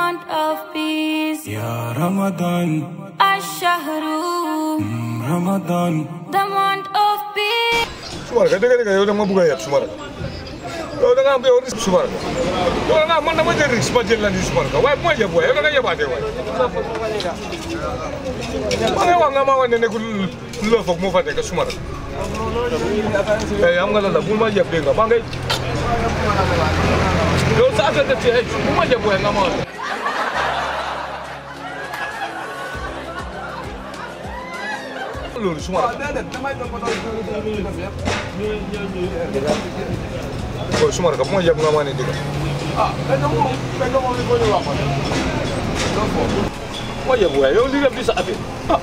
month of peace. Ya Ramadan, Ash-Shahru, mm, Ramadan. the month of peace. Sumar ka dëgg dëgg yow da nga ma bëgg a yeb Sumar yow da nga am yow risque Sumar yow da nga man dama jël risque ma jël la ni Sumar waaye bu ma yeb waaye yow da nga yebaatee waaye ma ngay wax nga ma wax ne nekkul lu la foog moo fa nekk Sumar eh am nga la la bul ma yeb dégg nga maa ngay yow sa affaire def ci ay bu ma yeb waaye nga ma wax loolu Sumar Boy, Sumar ka bu ma yeb nga ma ne dégg ma yeb waaye yow li def di sa affaire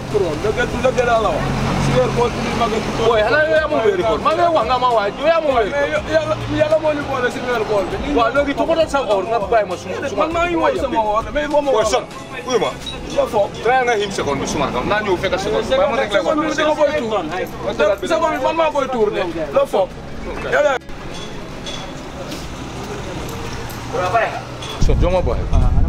Boy, xanaa yow yaa moom weeri koor maa ngi wax nga ma waaye yow yaa moom weeri koor waaw léegi toppatoo sa or nga bàyyi ma suma suma Boy, son uy ma try nga him seconde bi suma kam naa ñëw fekk seconde bàyyi ma rek lay wax son joma boy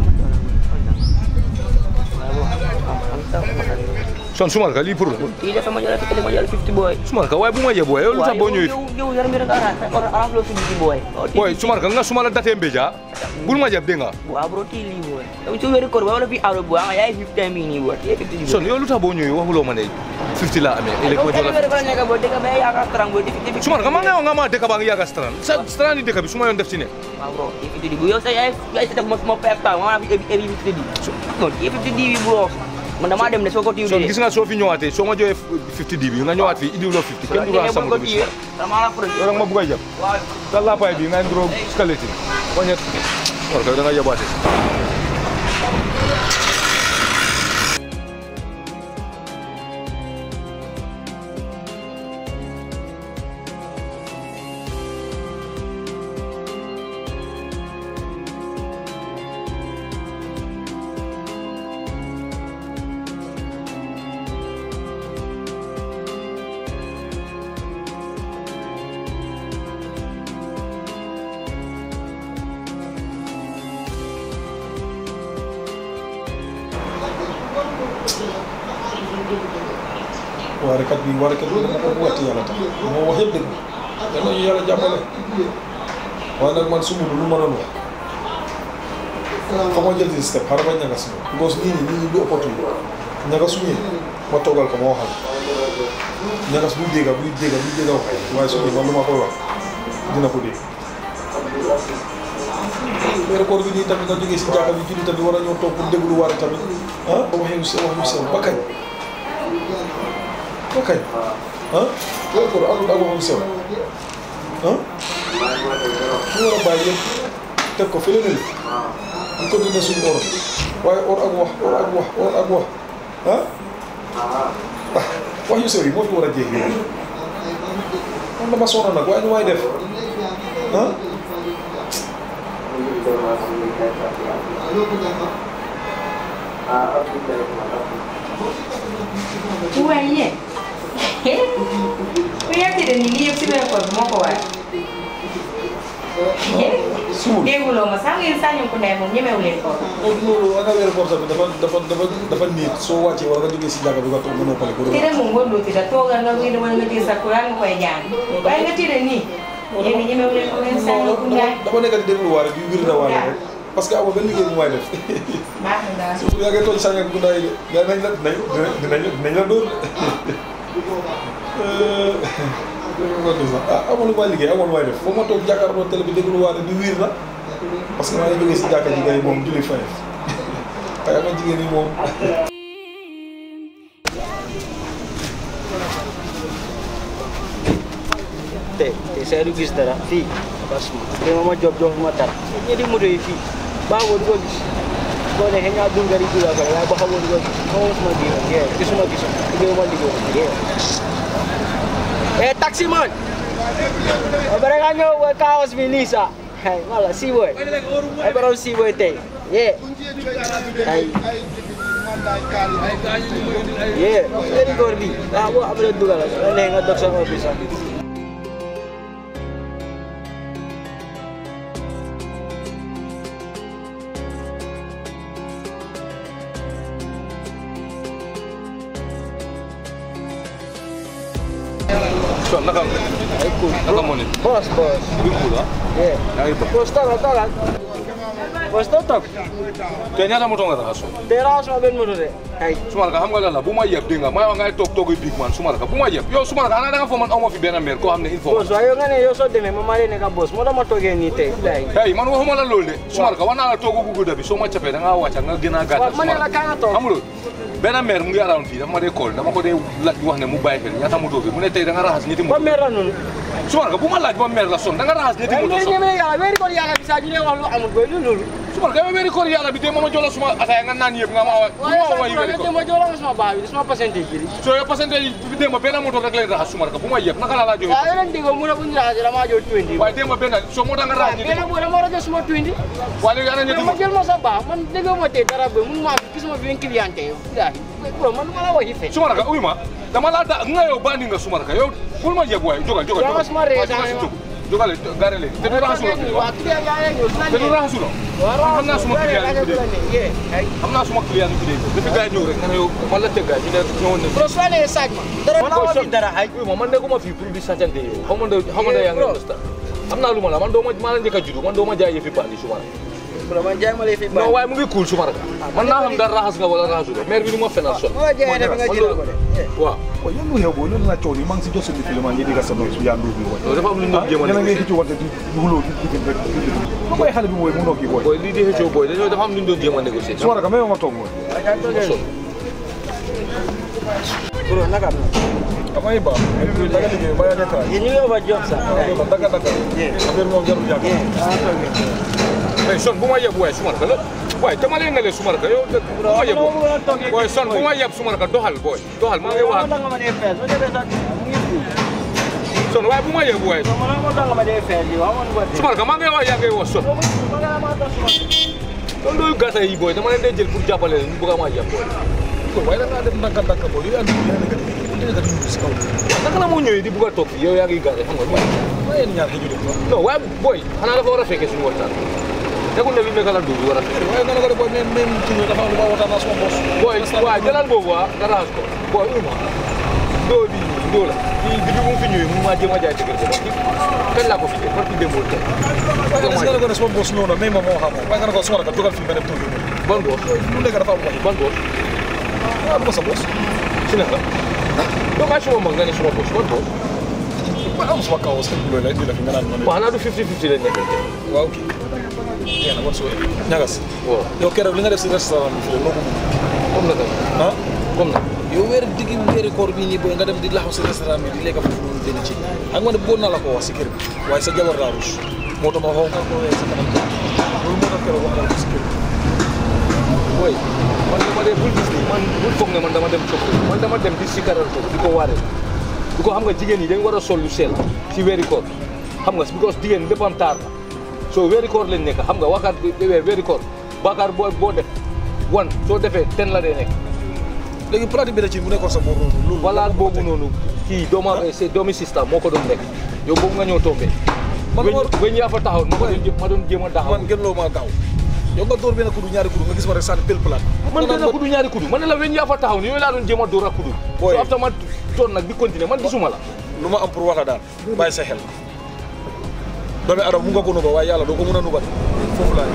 son sumar ka lii pour la Iya sama jalan kita lima jalan 50 boy. sumar ka waaye bu ma yeb waaye yow lu tax boo ñëwee Jauh jauh jalan mereka arah orang arah lo 50 boy. Oh, boy sumar ka nga suma la datee mbeja bul ma yeb dégg nga Buah bro tili boy. Tapi cuma rekor boy lebih aro buah ya 50 mini boy. Ya 50 son yow lu tax boo ñëwee waxuloo ma ne 50 laa amee ëllëg ma jox la Mereka nega boy deka bay ya terang boy 50 sumar ka ma nga yow nga ma dëkk baa ngi yàgga strand sa strand yi dëkk bi su ma yoon def ci ne Buah bro 50 ribu. Yo saya saya sedang mau mau pep tahu mana ebi ebi 50 ribu. No, ya 50 ribu bro. Mana madam ne soko tiu son gis nga soo fi ñëwaatee soo ma joxee 50 di bi nga ñëwaat fii indiwuloo 50 kenn du la sama bi sumar Sama lah bro. yow nag ma bugg a jàpp sa lappaay bi nga nduroo skeleton wañet war ka da nga yabaate waarekat bi waarekat bi dama ko wàtti yàlla tax moo wax yëpp dëgg yal nañu yàlla jàppale waaye nag man sumb lu ma doon wax fa ma jël ci step xaaral ma ñagas ma because nii nii nii du opportunité ñagas su ñëwee ma toogal ko ma waxal ñagas buy dégga buy dégga buy dégga wax waaye su ñëwee man lu ma koy wax dina ko dégg weeru koor bi nii tamit nga jógee si jàkka bi julli tamit war a ñëw toog pour déglu waare tamit ah wax yu sew wax yu sew ba kañ ba kañ ah weeru koor àndul ak wax yu sew ah ñu war a bàyyi yëpp teg ko fële ne ñu continuer suñu or waaye or ak wax or ak wax or ak wax ah ah wax yu sew yi moo fi war a jéegi man dama sonn nag waaye nu may def ah Uwaye. Uyate da ni liye sibe ko mo ko wa. suul Dégguloo ma sax ngeen sañu ko ndey moom ñemewu leen ko. loolu ana weeru koor tamit dafa dafa dafa dafa niit soo wàccee wala nga jógee si jàkka bi nga toog nga noppale ko Tire mu ngondo ti da toga nga wi wala nga jël sa ko nga koy jaan. Waaye nga tire nii. Yéen ñemewu leen ko ngeen sañu ko ndey. dafa nekk di déglu waare di wir na waare rek parce que amoo benn liggéey bu may def Baax na daal. su yaa ngi tooñ sànq ak gundaay de gars nañ la dinañ dinañ dinañ la dóor de ah amoon lu may liggéey amoon lu may def foo ma toog jàkkaarloo télé bi déglu waare di wiir na parce que maa ngi jógee si jàkka ji gars yi moom julli fay waaye ama jigéen yi moom te te saya du gis dara fii basma te mama job jox ma dara ñi di moto yi fii ba wo ko gis boo nekkee nga dun gari dula ko waaye ba xamoo di ko gis xamoo suma biir ye gisuma gisuma liggéey ma liggéey ye eh taxi man o bare nga ñëw wa kaos bi nii sa ay wala si boy ay borom si boy tey ye ay ye very góor bi ah boo amee dugal la nekkee nga dog sa office sax son naka am Ay cool. naka moo ne Boss, boss. bi cool ah Yeah. yaa ngi toog Boss, toogal, toogal. Boss, toog, toog. te ñaata moto nga raxas Tey raxasuma benn moto de. Ay. suma raka xam nga lan la bu ma yeb dégg nga may wax ngay toog toogu big man suma raka bu ma yeb yow suma raka ana da nga foo man aw ma fi benn maire koo xam ne il faut Boss, waaye yow nga ne yow soo demee ma maa leen nekk boss moo tax ma toogee nii tey. Bilaay. hey man waxuma la loolu de suma raka wax naa la toogu gu gudda bi soo ma capee da ngaa wàcca nga gën a gàttal Waaw, ma ne la kaa nga toog. amuloo benn maire mu ngi around fii dafa ma dee call dama ko dee laaj wax ne mu bàyyi xel ñaata moto bi mu ne tey da nga raxas ñetti Ba moto meer la noonu. suma raka bu ma laaj ba maire la son da nga raxas ñetti Ay, moto ngeen son ñeme yàlla weeri kon yàlla bi saa ñu ne wax lu amul boy lu loolu. suma raka yow weeri koor yàlla bi de ma ma jola suma ataaya nga naan yëpp nga ma awa waaye ma sax awa yi weeri bu koor ma jox la suma baa bi suma pourcentage bi. so yow parce que bi démb benn moto rek lañ raxas suma raka bu ma yeb naka la laa joxe waaw yow leen déggoo mu ne bu ñu raxasee damaa jox 20. waaye démb benn so moo tax nga raxas ñetti benn moto booy dama war a jël suma 20. waaye léegi ana ñetti ma moto jël ma sa baax man déggoo ma tey dara ba mun ma am gisuma fi un client tey bilaay bro man ma la wax yi fe suma raka uy ma dama laa da nga yow bandi nga suma raka yow bul ma yeb waaye jogal jogal Yow nga suma ree daane ma. jogal gaare léegi te du raxasuloo waa client yaa ngi ñëw te du raxasuloo xam naa suma client yi fi dee ay xam naa suma client yi fi dee depuis gars yi ñëw rek nga ne yow man la teg gars yi ñu ne ñëwoon nañ bro soo nee saaj ma dara man ma fi dara ay uy ma man nekkuma fii pour di sàccante yow xaw ma ne xaw ma ne yaa ngi understand am naa lu ma la man doo ma maa la njëkk a juddu man doo ma jaay yëfi bandi suma raka bro man jaay ma lay fi non waaye mu ngi cool suma raka man naa xam dara raxas nga wala raxasuloo maire bi du ma fenal son ma jaay dafa nga jël ko de waaw waaw yow lu xew booy loolu laa coow nii maa ngi si jot seen film yi digal sa noy su yaa nduur bi woy loolu dafa am lu ñu doon jéem a yéen a ngi négocier. xëcc wante di wuloo di di rek lu koy xale bi mooy mu noo kii booy booy lii di xëccoo booy dañoo dafa am lu ñu doon jéem a négocier. su ma raka may ma toog mooy bro naka am damay baax daga liggéey ba yaa nekk yéen ñu ngi over job sax daga daga affaire moom jarul yàgg mais son bu ma yeb waaye suma raka la waaye dama leen nga leen suma raka yow de bu ma yeb booy son bu ma yeb suma raka doxal booy doxal maa ngi wax ak nga ma dee fees ma defee sax mu ngi fi son waaye bu ma yeb waaye man moo tax nga ma dee fees yi waaw man ko suma raka maa ngi wax yaa ngi wax son loolu loolu gàtta yi booy dama leen dee jël pour jàppale leen ñu bëgg a maa yeb booy waaye da ngaa def ndànk ndànk booy yow yaa ngi yaa nekk di nekk di si kaw naka la moo ñëwee di bëgg a toog fii yow yaa ngi gàtte xam nga loolu waaye yéen ñaar xëju de non waaye booy xanaa dafa war a fekkee suñu waxtaan nekkul ne lu nekk la dugg war a fekkee waaye nga ne ko de booy même même kii dafa am lu ma waxtaan naa suma boss booy waaye jëlal boobu waa nga raxas ko booy uma doo bi doo la kii bi mu fi ñëwee mu maa jéem a jaay dëgër ko kii kañ laa ko fi jël parce que démboo tey waaye nga ne ko ne suma boss ñëw na même ma moo xam waaye nga ne ko suma raka jógal fii nga dem toog ban boos lu nekk dafa am wax ban boos waaw du ma sa boss si naka doo kaa suma mag nga ne suma boos ban boos waaye am suma kaw sëñ bi loolu la indi la fi nga naan ma ne waaw xanaa du 50 50 lañ nekkante waaw kii nee na wan soo ñagas waaw yow keroog li nga def si restaurant bi fii noo ko comme naka ah comme naka yow weer diggi weeri koor bii nii booy nga dem di laxaw si restaurant bi di lekk foofu noonu dina ci xam nga ne bëggoon naa la ko wax si kër bi waaye sa jabar laa rus moo tax ma xaw nga ko weer sa kanam loolu moo tax keroog wax naa la ko si kër bi booy man dama dee bul gis ni man bul foog ne man dama dem copp man dama dem di sikaral ko di ko waaree di ko xam nga jigéen yi dañ war a sol lu sell si weeri koor xam nga because jigéen lépp am taar la soo weeri koor lañ nekk xam nga waxaat bi weer weeri koor baakaar boo boo def wan soo defee ten la dee nekk léegi plat bi da ci mu nekkoon sa boor noonu loolu walaat boobu noonu kii dooma doomi sista moo ko doon nekk yow boobu nga ñëw tombee Man weñ war- weñ yaa fa taxaw ma ko doon jé- ma doon jéem a taxaw man gën loo maa gaaw yow nga dóor benn kudu ñaari kudu nga gis ma rek sànni pel plat man benn kudu ñaari kudu man ne la weñ yaa fa taxaw ni yooyu laa doon jéem a dóor a kudu Boy. so after ma toon nag di continuer man gisuma la lu ma am pour wax la daal bàyyi sa xel doomi adam mu nga ko nuba waaye yàlla doo ko mën a nubat foofu laa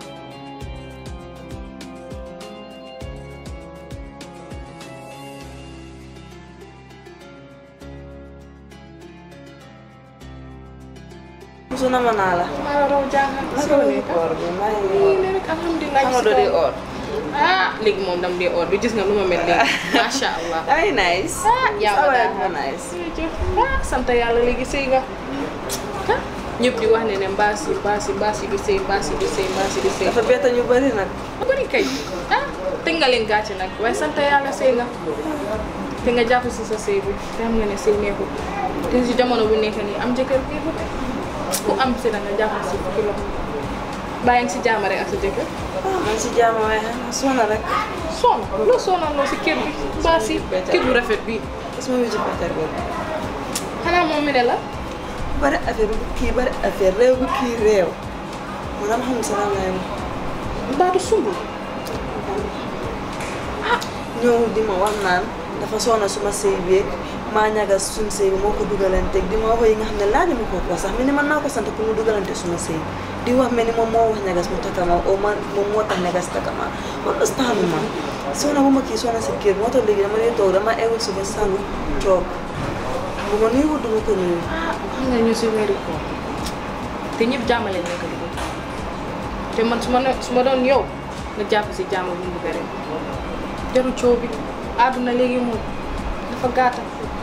Musu nama naa la. maa la raw jaaxal. Naka la ñuy koor bi maa ngi nii ne rek alhamdulilah. Xam nga doo dee or. ah léegi moom dam dee or bi gis nga nu ma mel léegi macha allah. Ay nice. ah yaa ma Sa waay daal dafa nice. jërëjëf ah sant yàlla léegi sëy nga ah ñëpp di wax ne ne mbaas yi mbaas yi mbaas yi du sëy mbaas yi du sëy mbaas yi du sëy. Dafa bett ñu bari nag. ba bëri kay ah teg nga leen gàcce nag waaye sant yàlla sëy nga te nga jàpp si sa sëy bi te xam nga ne sëy neexul te si jamono bu nekk nii am jëkkër neexul ku am si da nga jàpp si fukki loxo bàyyi nga si jàmm rek ak sa jëkkër Ah, man si jàmm waaye xanaa sona rek. sonn loo sonal loo si kër bi mbaas yi kër bu rafet bi Gis ma wéccu Peter boobu. xanaa moom mi ne la Bari affaire bu kii bari affaire réew bu kii réew. Man am xam salaam laay wax. mbaatu sumbul ñëw di ma wax naan dafa sona suma sëy beeg maa ñagas suñu sëy bi moo ko dugalanteeg di ma wax yi nga xam ne laaj ma ko ko sax mi ni man maa ko sant pour mu dugalante suma sëy di wax mel ni moom moo wax ñagas mu takama o man moom moo tax ñagas takama man ustaanu ma soona bu ma kii soona si kër moo tax léegi dama lay toog dama ewu suba sangu toog bu ma nuyu wut duma ko nuyu xam nga ñu si weeru ko te ñëpp jàmmale nekk di te man su ma ne su ma doon yow nga jàpp si jàmm bu mu bëgg rek jaru coow bi àdduna léegi moom dafa gàtta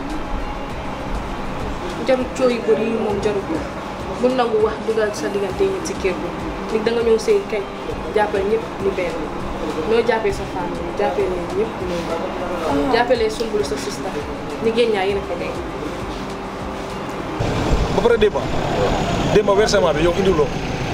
jaru coow yu bëri yi moom jaru ko bu nangu wax dugal sa diggante ñi ci kër bi nit da nga ñëw sëy kañ jàppal ñëpp ni benn noo jàppee sa famille jàppee leen ñëpp noonu jàppalee sumbulu sa sista ni génn ñaa yéen a fa nekk ba pare démba démba versement bi yow indiloo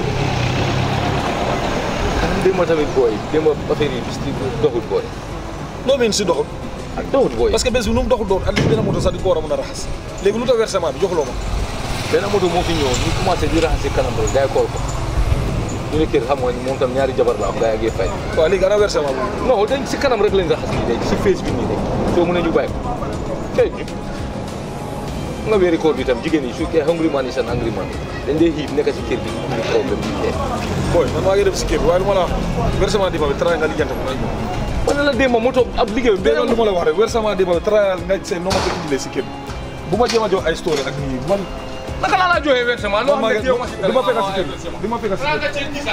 démb tamit booy démb affaire yi bis doxul booy loo meen si doxul ak doxul booy parce que bés bi nu mu doxul doon at least benn moto sax di ko war a mën a raxas léegi lu tax versement bi joxuloo ma benn moto moo fi ñëwoon ñu commencé di raxas si kanam rek gars yi kool ko ñu ne kër xam nga ni moom tam ñaari jabar la am gars yi ak fay waaw léegi ana versement bi non dañ si kanam rek lañ raxas nii léegi si face bi nii rek soo mën a ñu bàyyi ko tey ñu nga weeri koor bi tam jigéen yi su kee hungry man yi seen hungry man yi dañ dee xiif nekk si kër bi ñu problème bi dee booy man maa ngi def si kër bi waaye lu ma la wax versement démba bi tara nga lijjante ko ngay ñëw man ne la démb moto ab liggéey bi dégg lu ma la wax rek versement démba bi tara nga seen noo ma ko indilee si kër bi bu ma jéem a jox ay story ak nii man naka laa la joxee versement loo xam ne yow ma si di ma fekk si kër bi di ma fekk si kër bi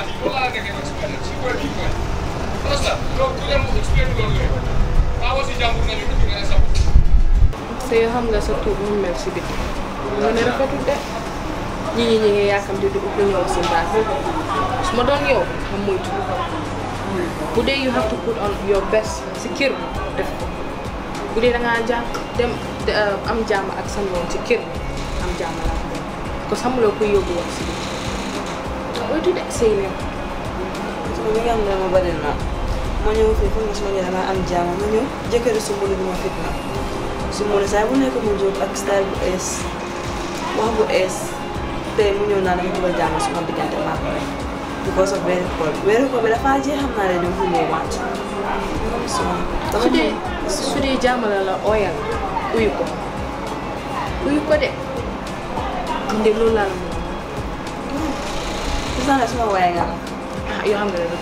te yoo xam nga sa tur mu mel si biti mu ne rafetul de ñi ñi ñi ngi yaakam di dugg ko ñëw si mbaax su ma doon yow nga moytu bu dee you have to put on your best si kër def ko bu dee da ngaa jàmm dem de- am jàmm ak sa noon si kër am jàmm la ko ko xamuloo koy yóbbu wax si biti moytu de sëy leen su ma nga xam ne ma bari na ma ñëw fii foog nga su ma ñëwee damaa am jaama ma ñëw jëkkëri su mbulu bi ma fit na su mbulu saa bu nekk mu jóg ak style bu ees wax bu ees tey mu ñëw naa dama dugal jaama suma diggante maa ko rek because of weeru koor bi weeru koor bi dafa jeex xam naa ne dama fi ñëw waat dama su dee su dee jàmmala la ooyal uyu ko uyu ko de man de loolu laa la mën gis naa ne suma waaye nga ah yoo xam nga ne du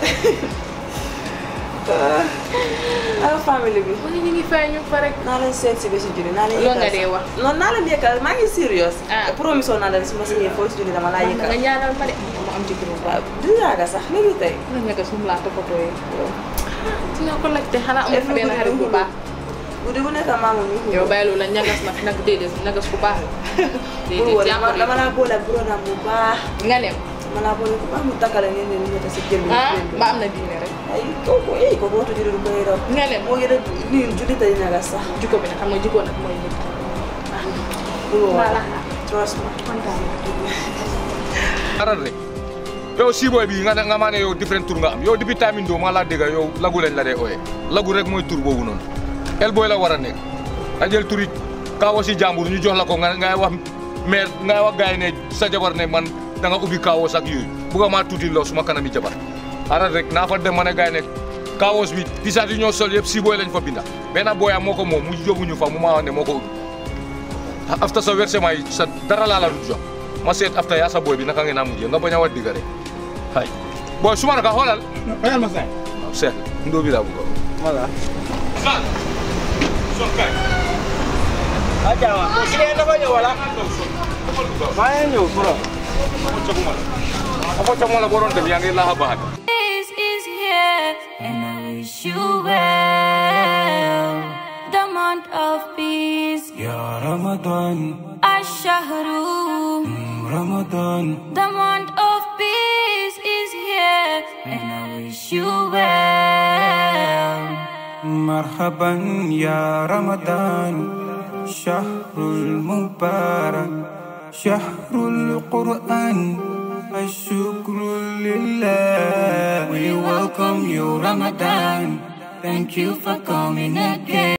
ak famille bi mu ne ñu ngi fay ñu fa rek naa leen seet si bési julli naa leen Loolu nga dee wax. non naa leen yëkkal maa ngi serious Ah. promise woon naa leen su ma signé foofu si julli dama laa nga yëkkal ñaanal ma de ma am jëkkër bu baax waaw du yaaga sax léegi tey la nga gas moom laa toppatoo yi dina ko laajte xanaa amul fi benn xarit bu baax guddi bu nekk maamu ñu yow bàyyi loolu la ñagas nag nag déedéet ñagas bu baax la bul déedéet wóor jàmbur dama yi laa boole ak brodaam bu baax nga ne dama laa boole bu baax mu takkale ngeen ne ñu ñëw si jël bi ah ba am na diine rek ay kooku eh kooku waxtu julli du koy raw nga ne moo ngi def nii julli tey ñaga sax jikko bi nag xam nga jikko nag mooy nit bul wóor Voilà. trust ma kontaan aral rek yow siiboy bi nga ne nga maa ne yow different tur nga am yow depuis tamin doo maa laa dégga yow lagu lañ la dee ooyee lagu rek mooy tur boobu noonu el booy la war a nekk nga jël turi kaawo si jàmbur ñu jox la ko nga ngay wax maire ngay wax gars yi ne sa jabar ne man da nga ubbi kaawoos ak yooyu bugga maa tuuti loo suma kanami jabar aral rek naa fa dem ma ne gars yi ne kaawoos bi tisaat yi ñoo sol yëpp siiboy lañ fa binda benn booyam moo ko moom mu yóbbuñu fa mu maa wax ne moo ko ubbi after sa versement yi sa dara laa la du jox ma seet after yaa sa booy bi naka ngeen a mujjee nga bañ a wax digga rek hay booy suma naka xoolal bayal ma saay waaw seet ndoo bi laa bëgg Wala. Sall son kay Aja wa. Kile dafa ñëw wala? Maa ngi ñëw bro. ako camo la boron dem yaa ngi laxa baax This is here, and I wish you well. The month of peace, Ya Ramadan, Ashahru. Ramadan, The month of peace is here, and I wish you well. مرحبا يا رمضان شهر المبارك شهر القرآن الشكر لله We welcome you Ramadan Thank you for coming again